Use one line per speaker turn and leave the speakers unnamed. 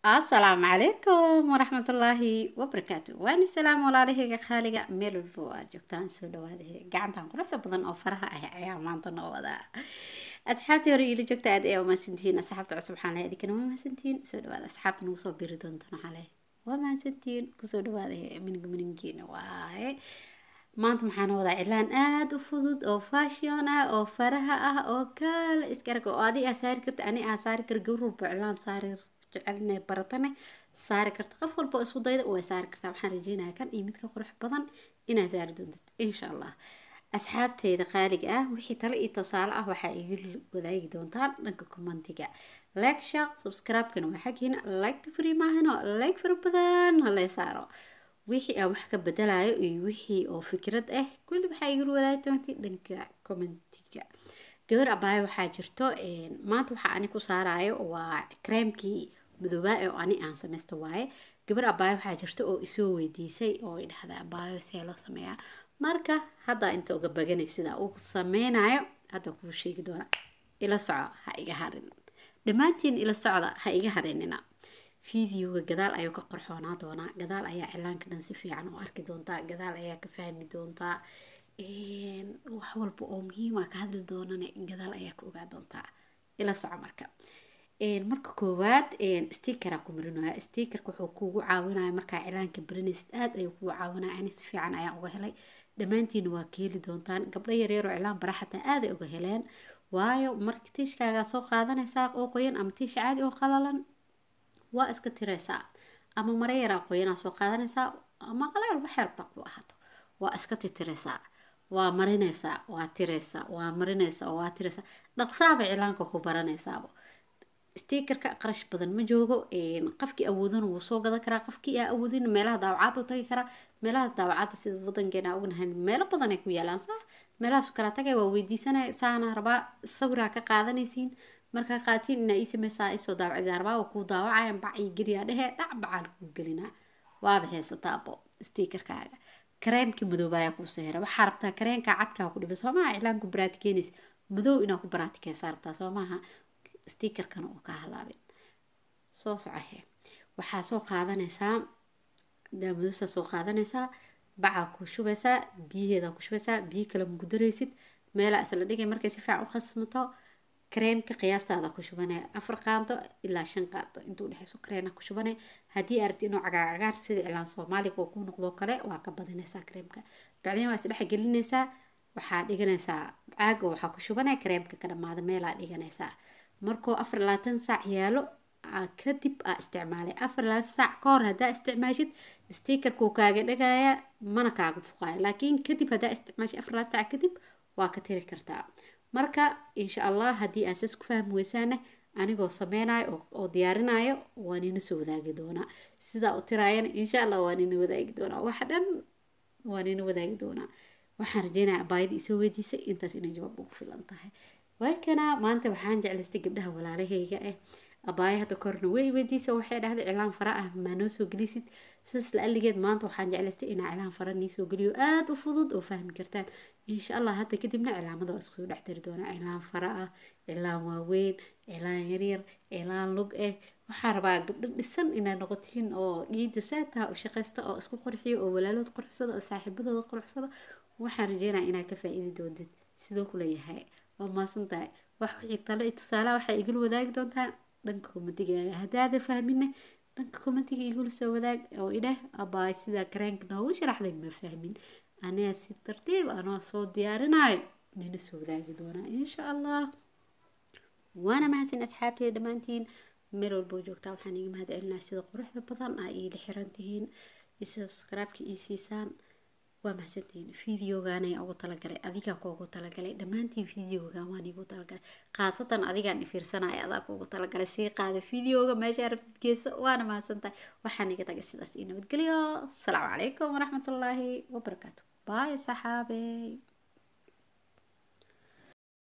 asalaamu calaykum waraxmatullaahi wabarakaatu waani salaam walaalahayga khaaliga meel walba oo aad joogtaan soo dhawaada gacantan quruxda badan oo faraha ah ayaa maanta noo wadaa asxaabtii hore iila joogta aad ayaa umahadsantihiin asxaabta cusub waxaan lehay adinkana waa mahadsantihiin soo dhawaada asxaabta nagu soo biri doontan waxaan lehay waa mahadsantihiin kusoo dhawaada mininga miningiina waaye maanta maxaan wadaa cilaan aada u fudud oo fashion ah oo faraha ah oo kaala iska arag oo adi aa saari karta ani aa saari kara gabar walba cilaan saari jecelna baratane saari karta qof walba isku dayda way saari kartaa waxaan rajeynaya kan iyo midka qurux badan inaad saari doontid insha allah asxaabteyda qaaliga ah wixii tale iyo tusaale ah waxaa igu wadaagi doontaan dhanka commentiga like shaq subscribe-kana waa xaggiina like free maahano like fara badan halay saaro wixii aan wax ka bedelayo iyo wixii oo fikrad ah kulli waxaa igula wadaagi doontii dhanka commentiga gabar abaayo waxaa jirto maanta waxaa ani ku saarayo waa creamkii madoobaa oo ani aan sameysta waaye gabar abaayo waxaa jirta oo isoo weydiisay oo idhahda abaayo see loo sameeyaa marka hadda inta uga baganay sidaa uu sameynayo hadda kuu sheegi doona ila soco ha iga harin dhammaantiin ila socda ha iga harinina fideoga gadaal ayuu ka qorxoonaa doonaa gadaal ayaa cilaanka dhan si fiican u arki doontaa gadaal ayaa ka fahmi doontaa wax walba oo muhiima ka hadli doonane gadaal ayaa ka ogaa doontaa ila soco marka marka koowaad stikera ku marinaya stikerka wuxuu kugu caawinaya markaa cilaanka barinaysid aad ayuu kugu caawinaya ani si fiican ayaan uga helay dhammaantiina waa ka heli doontaan gabdho yaryaroo cilaan bara xataa aaday uga heleen waayo marka tiishkaagaa soo qaadanaysaa oo qoyan ama tiish caadi oo qalalan waa iska tiraysaa ama mara yaraa qoyanaa soo qaadanaysaa ama qaleel waxay rabtaa ku ahaato waa iska titiraysaa waa marinaysaa waa tiraysaa waa marinaysaa waa tiraysaa dhaqsaaba cilaanka ku baranaysaaba stikerka qarash badan ma joogo qofkii awoodana wuu soo gadan karaa qofkii aa awoodin meelaha daawacaad u tagi karaa meelaha daawacaadda sida wadankeena ognahay meelo badan ay ku yaalaan saa meelahaasu kala tagay waa weydiisanaya saana rabaa sawiraa ka qaadanaysiin markaa qaatiin inaa ii sameysaa isoo daawacdaa rabaa waa kuu daawacayan bac ii geliyaa dhehe dhac bacaan kuu gelinaa waaba heysataabo stikerkaaga kareemkii madoobayaa kuusoo hera waxaa rabtaa kareenka cadkaa ku dhiba soomaha iclaanku baraatikeynaysa madow inaa ku baraatikeysaa rabtaa soomaaha stikerkana oo ka halaabin soo socohe waxaa soo qaadanaysaa daamadusa soo qaadanaysaa bacaa ku shubaysaa biyaheeda ku shubaysaa biyo kale maku daraysid meelaa isla dhigay markay si fiican u qasmato kareemka qiyaastaada ku shubanaya afar qaanto ilaa shan qaanto intuu dhexeyso kareena ku shubanaya haddii aragti inuu cagaar cagaar sida cilaan soomaaliga oo ku noqdo kale waa ka badinaysaa kareemka bacdeen waa isdhex gelinaysaa waxaa dhiganaysaa caaga waxaa ku shubanaya kareemka ka dhamaada meelaa dhiganaysaa markuu afar labaatan saac yaalo kadib aa isticmaalay afar labaatan saac ka hor haddaa isticmaashid stikerkuu kaaga dhagaya mana kaaga fuqaayo laakiin kadib haddaa isticmaashid afar labaatan saac kadib waa ka tiri kartaa marka insha allah haddii aasas ku fahmi weysaana anigoo sameynayo oo diyaarinayo waa nina soo wadaagi doonaa sidaa u tiraayana insha allah waa nina wadaagi doonaa wax dhan waa nina wadaagi doonaa waxaan rajeynaya abaayada isoo weydiisay intaas inay jawaab ugu filan tahay waakana maanta waxaan jeclaystay gabdhaha walaalahayga ah abaaya hadda korna way weydiisa waxay dhahday cilaan fara ah maa noo soo gelisid sidaas la aligeed maanta waxaan jeclaystay inaa cilaan fara nii soo geliyo aada u fudud oo fahmi kartaan insha allah hadda kadibna cilaamada waa iskusoo dhex dari doonaa cilaan fara ah cilaan waaweyn cilaan yaryar cilaan lug ah waxaa rabaa gabdho dhisan inay noqotiin oo dhiida saataha u shaqaysta oo isku qurxiyo oo walaalood quruxsada oo saaxiibadooda quruxsada waxaan rajeynaya inaad ka faa-iidi doontid sidoo kuleeyahay waa maasan tahay wax wixii tale iyo tusaalaha waxaa igula wadaagi doontaa dhanka kommentiga haddaada fahmina dhanka kommentiga igula soo wadaag oo idheh abaay sidaa kareenka noogu sharaxday ma fahmin aniga si tartiib anoo soo diyaarinayo nina soo wadaagi doonaa insha allah waana mahadsan asxaabteeda dhammaantiin meel walboo joogtaa waxaan iga mahad celinaa sida quruxda badan aa iila xiran tihiin subscribe-ka ii siisaan waa mahadsantihiin videogaana ugu talagalay adigaa kuugu talagalay dhammaantiin videogan waan igu talagalay khaasatan adigaan ifiirsanaya adaa kuugu talagalay sii qaada videoga meesha rabtid geeso waana mahadsantahay waxaan iga tagay sidaas ii nabadgelyo asalaamu calaykum waraxmatullaahi wabarakaatu baay saxaabey